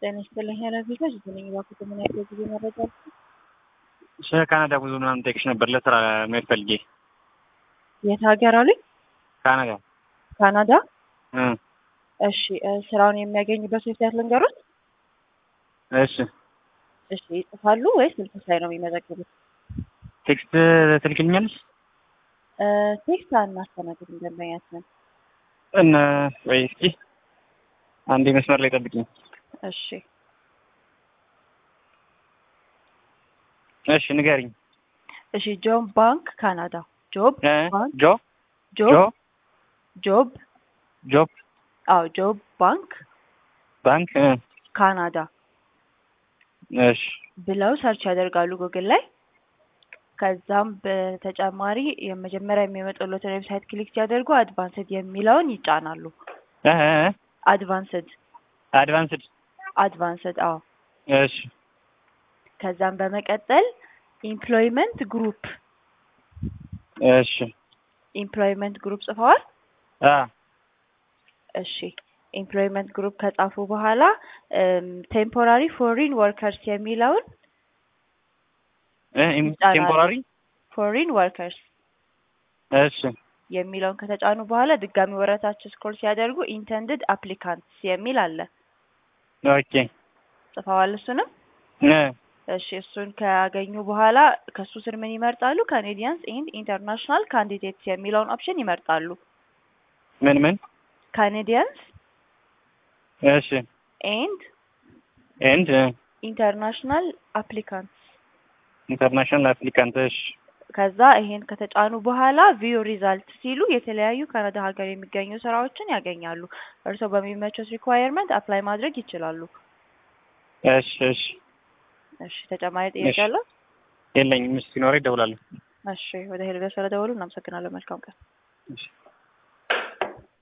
ጤና ይስጥልኝ ኃላፊዎች ነኝ። እባክዎት ምን ያህል ጊዜ መረጃ አለ? ስለ ካናዳ ጉዞ ምናምን ጠይቅሽ ነበር ለስራ መሄድ ፈልጌ። የት ሀገር አሉኝ? ካናዳ ካናዳ። እ እሺ እ ስራውን የሚያገኙበት ዌብሳይት ልንገሩት? እሺ እሺ ይጽፋሉ ወይስ ስልክ ላይ ነው የሚመዘግቡት? ቴክስት ትልክልኛለሽ? እ ቴክስት አናስተናግድም ደንበኛችንን። እነ ወይ እስኪ አንዴ መስመር ላይ ጠብቂኝ። እሺ እሺ ንገሪኝ። እሺ ጆብ ባንክ ካናዳ። ጆብ እ ባንክ ጆ ጆ ጆብ ጆብ ጆብ አዎ ጆብ ባንክ ባንክ እ ካናዳ እሺ ብለው ሰርች ያደርጋሉ ጉግል ላይ። ከዛም በተጨማሪ የመጀመሪያ የሚመጡለትን ዌብሳይት ክሊክ ሲያደርጉ አድቫንስድ የሚለውን ይጫናሉ። እ እ አድቫንስድ አድቫንስድ አድቫንስድ አዎ። እሺ ከዛም በመቀጠል ኢምፕሎይመንት ግሩፕ እሺ ኢምፕሎይመንት ግሩፕ ጽፈዋል? አ እሺ ኢምፕሎይመንት ግሩፕ ከጻፉ በኋላ ቴምፖራሪ ፎሪን ወርከርስ የሚለውን እ ይጫናሉ። ቴምፖራሪ ፎሪን ወርከርስ እሺ የሚለውን ከተጫኑ በኋላ ድጋሚ ወረታች ስክሮል ሲያደርጉ ኢንተንድድ አፕሊካንትስ የሚል አለ። ኦኬ ጽፈዋል እሱንም? እ እሺ እሱን ካገኙ በኋላ ከሱ ስር ምን ይመርጣሉ? ካኔዲያንስ ኤንድ ኢንተርናሽናል ካንዲዴትስ የሚለውን ኦፕሽን ይመርጣሉ። ምን ምን ካኔዲያንስ እሺ ኤንድ ኤንድ ኢንተርናሽናል አፕሊካንትስ ኢንተርናሽናል አፕሊካንት እሺ ከዛ ይሄን ከተጫኑ በኋላ ቪው ሪዛልት ሲሉ የተለያዩ ካናዳ ሀገር የሚገኙ ስራዎችን ያገኛሉ። እርስዎ በሚመቾት ሪኳየርመንት አፕላይ ማድረግ ይችላሉ። እሺ እሺ እሺ ተጨማሪ ጥያቄ እሺ። አለ? የለኝም። ሲኖረኝ እደውላለሁ። እሺ ወደ ሄልቤ ስለደወሉ እናመሰግናለን። መልካም ቀን። እሺ